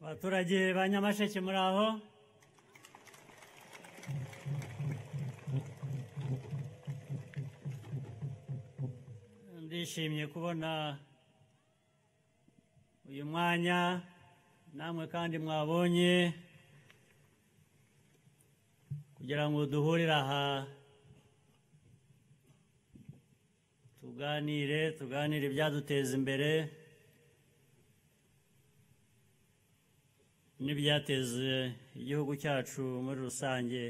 abaturage ba nyamasheke muri aho ndishimye kubona uyu mwanya namwe kandi mwabonye kugira ngo duhurire aha tuganire tuganire ibyaduteza imbere n'ibyateza igihugu cyacu muri rusange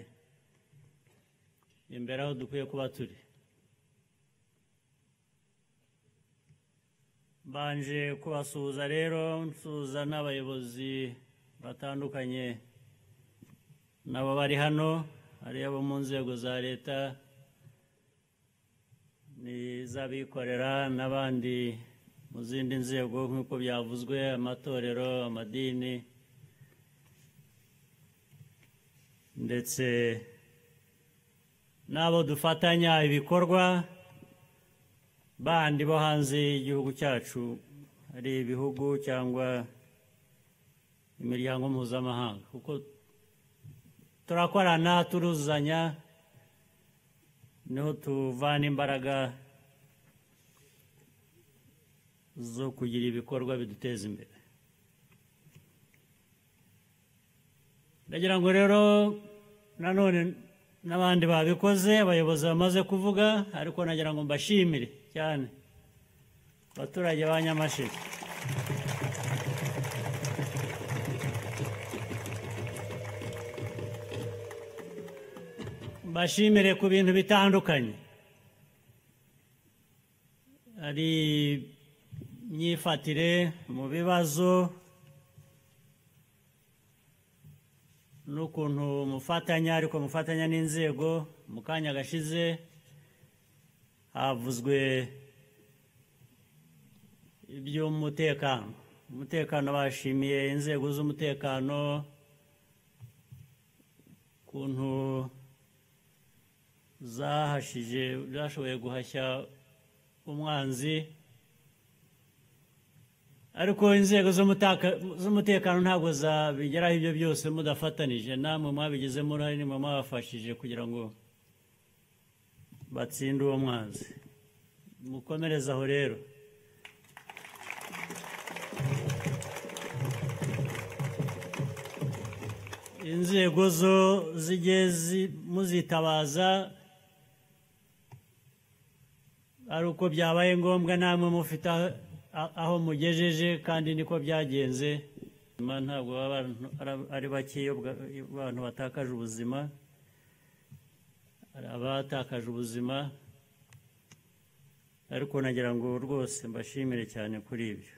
imbere aho dukwiye kuba turi mbanje kubasuhuza rero nsuhuza n'abayobozi batandukanye nabo bari hano ari abo mu nzego za leta n'iz'abikorera n'abandi mu zindi nzego nk'uko byavuzwe amatorero amadini ndetse n'abo dufatanya ibikorwa bandi bo hanze y'igihugu cyacu ari ibihugu cyangwa imiryango mpuzamahanga kuko turakorana turuzuzanya niho tuvana imbaraga zo kugira ibikorwa biduteza imbere ndagira ngo rero nanone n'abandi babikoze abayobozi bamaze kuvuga ariko nagira ngo mbashimire cyane abaturage ba nyamasheke mbashimire ku bintu bitandukanye hari imyifatire mu bibazo n'ukuntu mufatanya ariko mufatanya n'inzego mu kanya gashize havuzwe iby'umutekano umutekano bashimiye inzego z'umutekano ukuntu zahashije zashoboye guhashya umwanzi ariko inzego z'umutekano ntabwo zabigeraho ibyo byose mudafatanije namwe mwabigizemo uruhare nimwe mwabafashije kugira ngo batsinde uwo mwanzi mukomereze aho rero inzego zo zijye muzitabaza ari uko byabaye ngombwa namwe mufite aho mugejeje kandi niko byagenze ntabwo baba ari bakeya abantu batakaje ubuzima hari abatakaje ubuzima ariko nagira ngo rwose mbashimire cyane kuri ibyo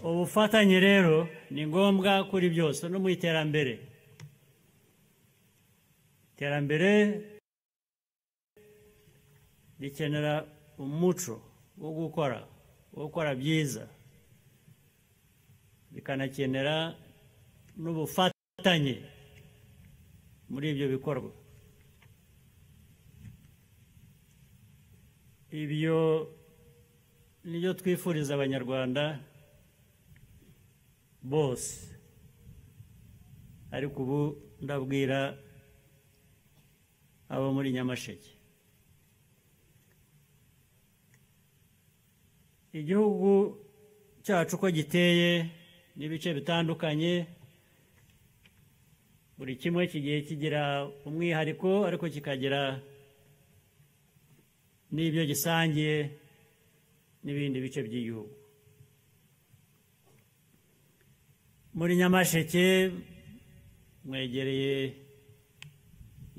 ubufatanye rero ni ngombwa kuri byose no mu iterambere iterambere rikenera umuco wo gukora wo gukora byiza rikanakenera n'ubufatanye muri ibyo bikorwa ibyo nibyo twifuriza abanyarwanda bose ariko ubu ndabwira abo muri nyamasheke igihugu cyacu uko giteye n'ibice bitandukanye buri kimwe kigiye kigira umwihariko ariko kikagira n'ibyo gisangiye n'ibindi bice by'igihugu muri nyamasheke mwegereye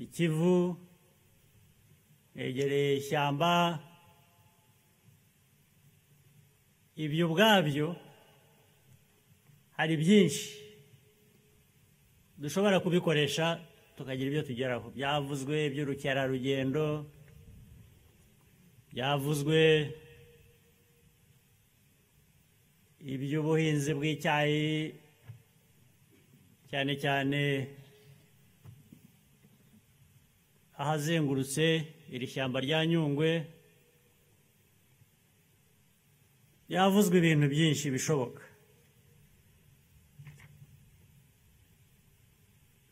ikivu yegereye ishyamba ibyo ubwabyo hari byinshi dushobora kubikoresha tukagira ibyo tugeraho byavuzwe iby'urukerarugendo byavuzwe iby'ubuhinzi bw'icyayi cyane cyane ahazengurutse iri shyamba rya nyungwe yavuzwe ibintu byinshi bishoboka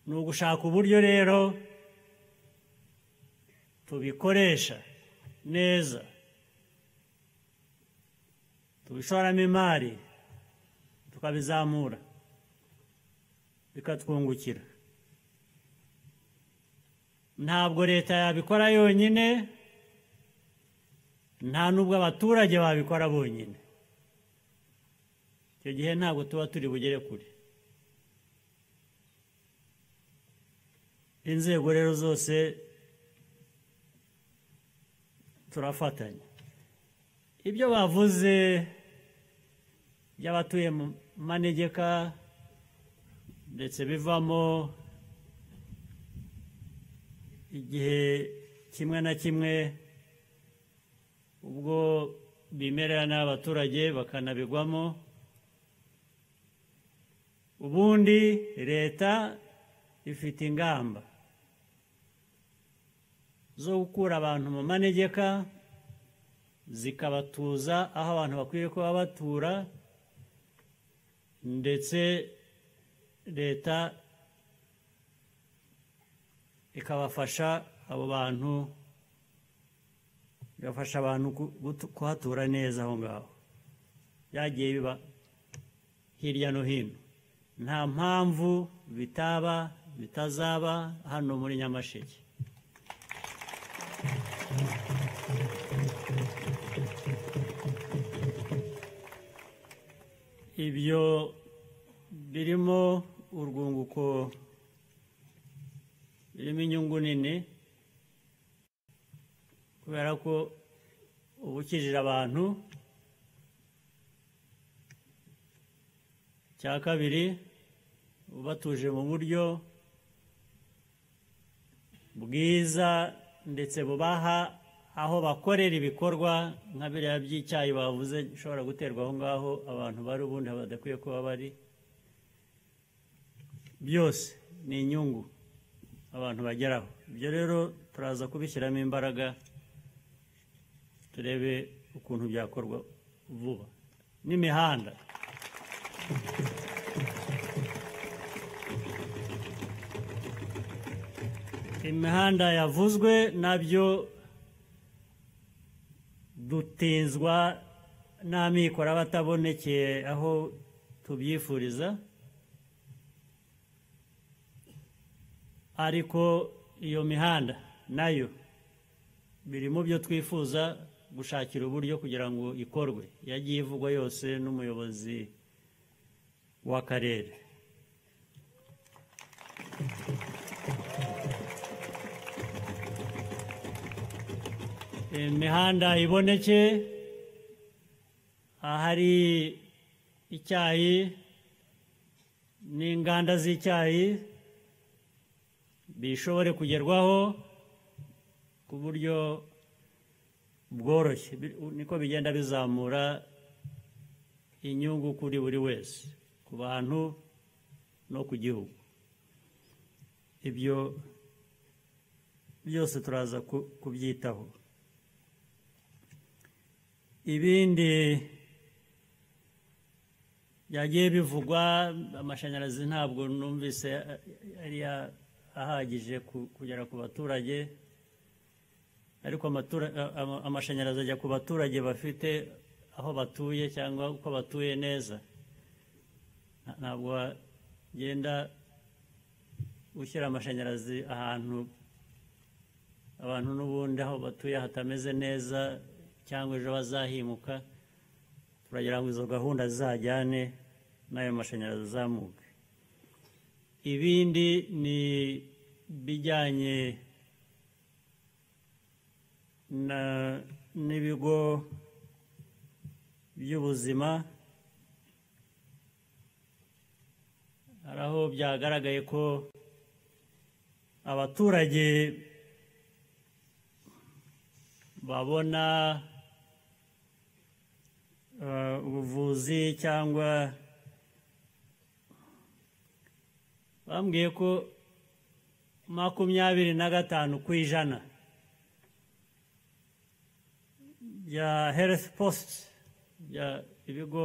ni ugushaka uburyo rero tubikoresha neza tubishoramo imari tukabizamura bikatwungukira ntabwo leta yabikora yonyine nta n'ubwo abaturage babikora bonyine icyo gihe ntabwo tuba turi bugere kure inzego rero zose turafatanya ibyo bavuze by'abatuye mu manegeka ndetse bivamo igihe kimwe na kimwe ubwo bimerera n'abaturage bakanabigwamo ubundi leta ifite ingamba zo gukura abantu mu manegeka zikabatuza aho abantu bakwiye kuba batura ndetse leta ikabafasha abo bantu igafasha abantu kuhatura neza aho ngaho byagiye biba hirya no hino nta mpamvu bitaba bitazaba hano muri nyamasheke ibyo birimo urwunguko birimo inyungu nini kubera ko uba ukijije abantu cya kabiri ubatuje mu buryo bwiza ndetse bubaha aho bakorera ibikorwa nka biriya by'icyayi bavuze bishobora guterwa aho ngaho abantu bari ubundi badakwiye kuba bari byose ni inyungu abantu bageraho ibyo rero turaza kubishyiramo imbaraga turebe ukuntu byakorwa vuba n'imihanda imihanda yavuzwe nabyo dutinzwa n'amikoro aba atabonekeye aho tubyifuriza ariko iyo mihanda nayo biri mu byo twifuza gushakira uburyo kugira ngo ikorwe yagiye ivugwa yose n'umuyobozi w'akarere imihanda iboneke ahari icyayi n'inganda z'icyayi bishobore kugerwaho ku buryo bworoshye niko bigenda bizamura inyungu kuri buri wese ku bantu no ku gihugu ibyo byose turaza kubyitaho ibindi byagiye bivugwa amashanyarazi ntabwo numvise yari ahagije kugera ku baturage ariko amashanyarazi ajya ku baturage bafite aho batuye cyangwa uko batuye neza ntabwo wagenda ushyira amashanyarazi ahantu abantu n'ubundi aho batuye hatameze neza cyangwa ejo bazahimuka turagira ngo izo gahunda zizajyane n'ayo mashanyarazi azamuke ibindi ni bijyanye n'ibigo by'ubuzima hari aho byagaragaye ko abaturage babona ubuvuzi cyangwa bambwiye ko makumyabiri na gatanu ku ijana bya herifu positi bya ibigo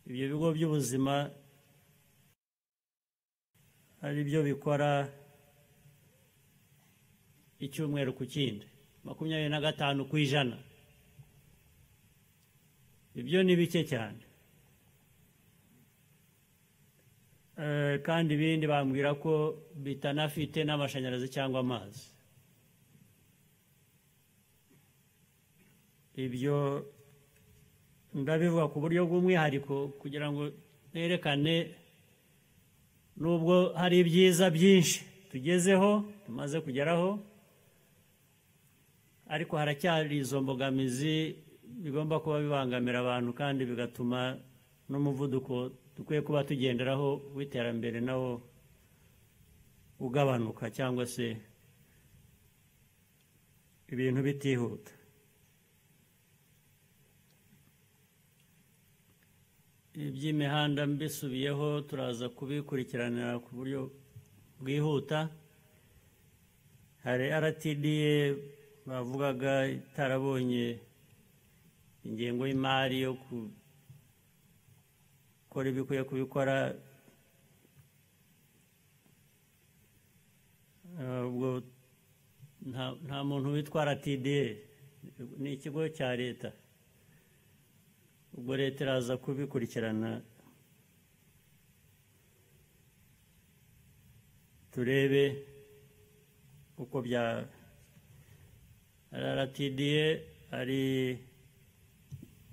ibyo bigo by'ubuzima ari byo bikora icyumweru ku kindi makumyabiri na gatanu ku ijana ibyo ni bike cyane kandi ibindi bambwira ko bitanafite n'amashanyarazi cyangwa amazi ibyo ndabivuga ku buryo bw'umwihariko kugira ngo nerekane nubwo hari ibyiza byinshi tugezeho tumaze kugeraho ariko haracyari izo mbogamizi bigomba kuba bibangamira abantu kandi bigatuma n'umuvuduko dukwiye kuba tugenderaho w'iterambere nawo ugabanuka cyangwa se ibintu bitihuta iby'imihanda mbisubiyeho turaza kubikurikiranira ku buryo bwihuta hari RTDA bavugaga itarabonye ingengo y'imari yo gukora ibikwiye kubikora ubwo nta muntu witwa RTDA ni ikigo cya leta ubwo leta iraza kubikurikirana turebe uko bya rtda ari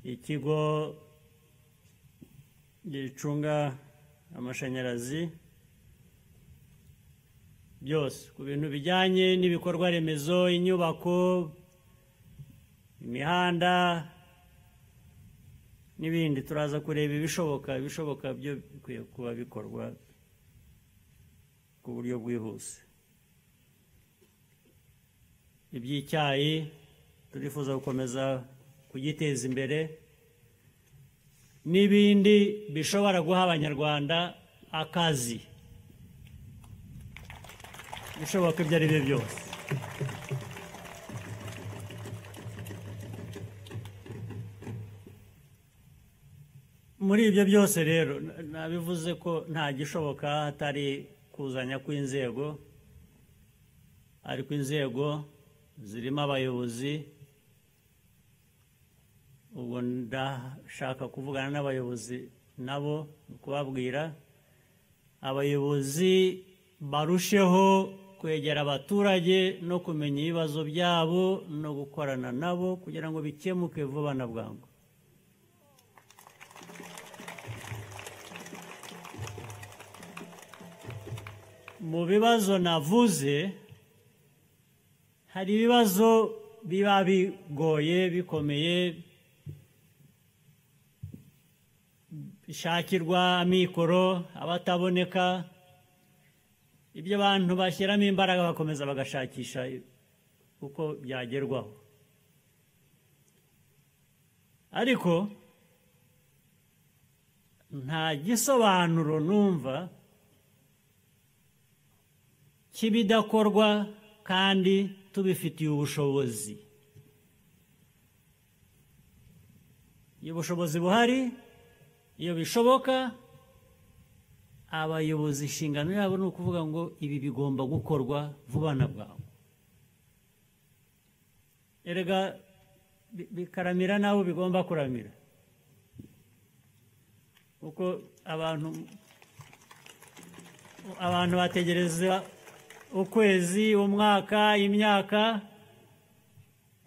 ikigo gicunga amashanyarazi byose ku bintu bijyanye n'ibikorwa remezo inyubako imihanda n'ibindi turaza kureba ibishoboka ibishoboka byo bikwiye kuba bikorwa ku buryo bwihuse iby'icyayi turifuza gukomeza kugiteza imbere n'ibindi bishobora guha abanyarwanda akazi bishoboka ibyo ari byo byose muri ibyo byose rero nabivuze ko nta gishoboka hatari kuzanya kw'inzego ariko inzego zirimo abayobozi ubu ndashaka kuvugana n'abayobozi nabo kubabwira abayobozi barusheho kwegera abaturage no kumenya ibibazo byabo no gukorana nabo kugira ngo bikemuke vuba na bwangu mu bibazo navuze hari ibibazo biba bigoye bikomeye bishakirwa amikoro abataboneka ibyo abantu bashyiramo imbaraga bakomeza bagashakisha uko byagerwaho ariko nta gisobanuro numva cy'ibidakorwa kandi tubifitiye ubushobozi iyo ubushobozi buhari iyo bishoboka abayobozi inshingano yabo ni ukuvuga ngo ibi bigomba gukorwa vuba na bwangu erega bikaramira nabo bigomba kuramira kuko abantu abantu bategereza ukwezi umwaka imyaka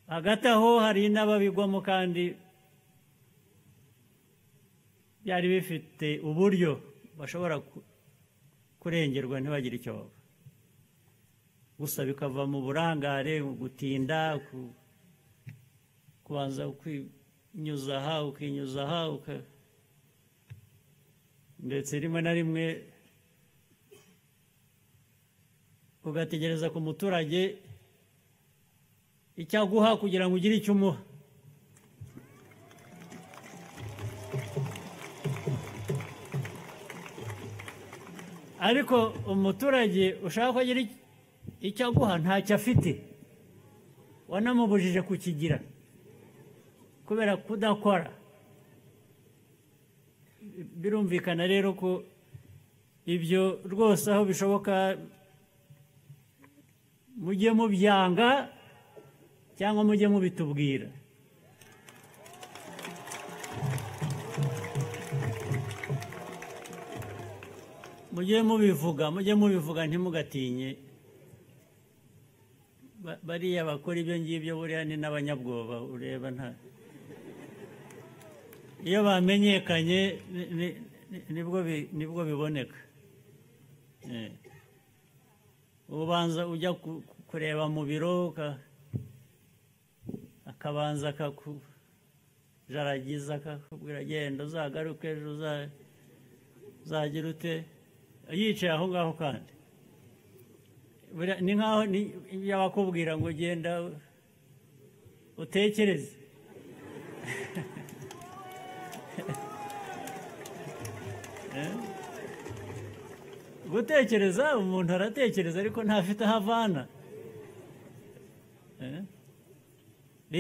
hagati aho hari n'ababigwamo kandi byari bifite uburyo bashobora kurengerwa ntibagire icyo baba gusa bikava mu burangare gutinda kubanza kwinyuza aha ukinyuza aha ndetse rimwe na rimwe ugategereza ku muturage icyo aguha kugira ngo ugire icyo umuha ariko umuturage ushaka ko agira icyo aguha ntacyo afite wanamubujije kukigira kubera kudakora birumvikana rero ko ibyo rwose aho bishoboka mujye mubyanga cyangwa mujye mubitubwira mujye mubivuga mujye mubivuga ntimugatinye Ba- bariya bakora ibyo ngibyo buriya ni n'abanyabwoba ureba nta iyo bamenyekanye ni- ni- ni- nibwo bi- nibwo biboneka Eh. ubanza ujya ku- ku- kureba mu biro uka- akabanza akakujaragiza akakubwira genda uzagaruke ejo uza- uzagira ute yicaye aho ngaho kandi Buriya ni nk'aho ni- iyo bakubwira ngo genda utekereze Eh? gutekereza umuntu aratekereza ariko ntafite aho avana Eh?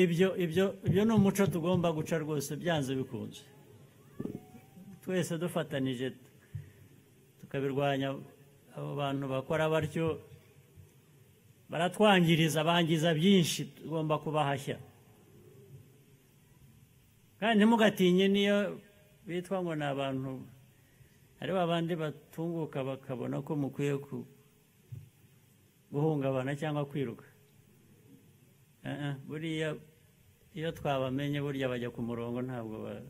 ibyo ibyo ibyo ni umuco tugomba guca rwose byanze bikunze twese dufatanije tukabirwanya abo bantu bakora batyo baratwangiriza bangiza byinshi tugomba kubahashya kandi ntimugatinye niyo bitwa ngo ni abantu hari babandi batunguka bakabona ko mukwiye ku- guhungabana cyangwa kwiruka Eh, eh, buriya iyo twabamenye burya bajya ku murongo ntabwo ba-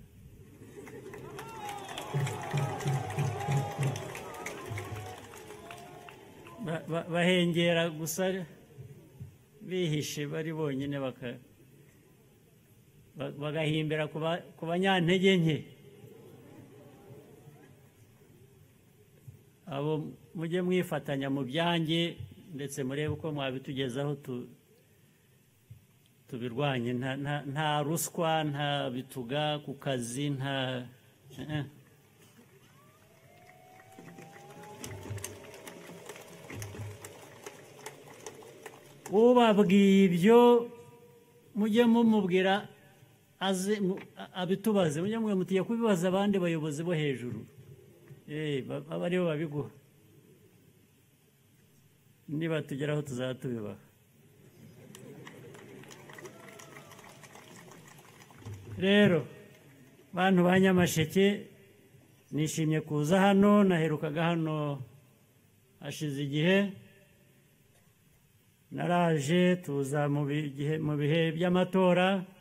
ba- ba- bahengera gusa bihishe bari bonyine baka- ba- bagahimbira ku ba- ku banyantege nke abo mujye mwifatanya mu byanjye ndetse murebe uko mwabitugezaho tu- tubirwanye nta- nta- nta ruswa nta bituga ku kazi nta eh, eh. ubabwiye ibyo mujye mumubwira aze mu- a- abitubaze mujye mutiye kubibaza abandi bayobozi bo hejuru Eh, ba- aba aribo babiguha niba tugeraho tuzaba tubibaha rero bantu ba nyamasheke nishimye kuza hano naherukaga hano hashize igihe naraje tuza mu bihe mu bihe by'amatora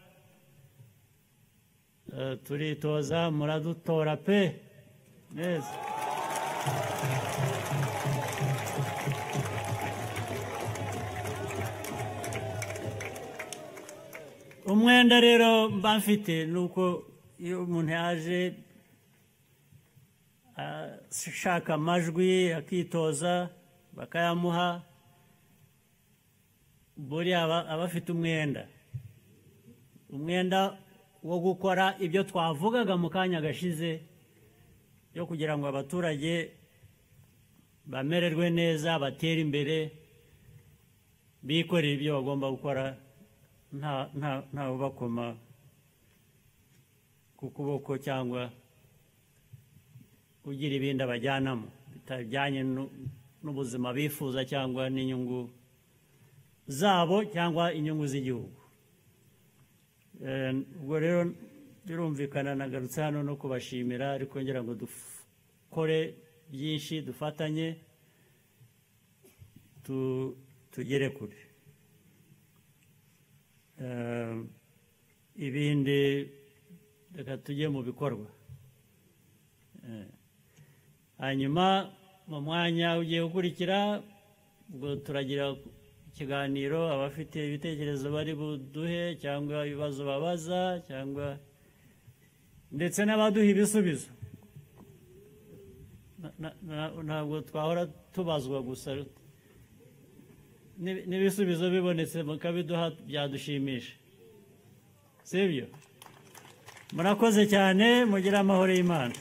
Eh, turitoza muradutora pe neza umwenda rero mba mfite ni uko iyo umuntu yaje ashaka amajwi akitoza bakayamuha buriya aba aba afite umwenda umwenda wo gukora ibyo twavugaga mu kanya gashize yo kugira ngo abaturage bamererwe neza batere imbere bikorere ibyo bagomba gukora nta nta nta ubakoma ku kuboko cyangwa ugira ibindi abajyanamo bitajyanye nu- n'ubuzima bifuza cyangwa n'inyungu zabo cyangwa inyungu z'igihugu Eh, ubwo rero birumvikana nagarutse hano no kubashimira ariko ngira ngo dukore byinshi dufatanye tu- tugere kure Eh, ibindi reka tujye mu bikorwa Eh, hanyuma mu mwanya ugiye gukurikira ubwo turagira ikiganiro abafite ibitekerezo bari buduhe cyangwa ibibazo babaza cyangwa ndetse n'abaduha ibisubizo Na- na- na- ntabwo twahora tubazwa gusa N'ib- n'ibisubizo bibonetse mukabiduha byadushimisha sibyo murakoze cyane mugire amahoro y'imana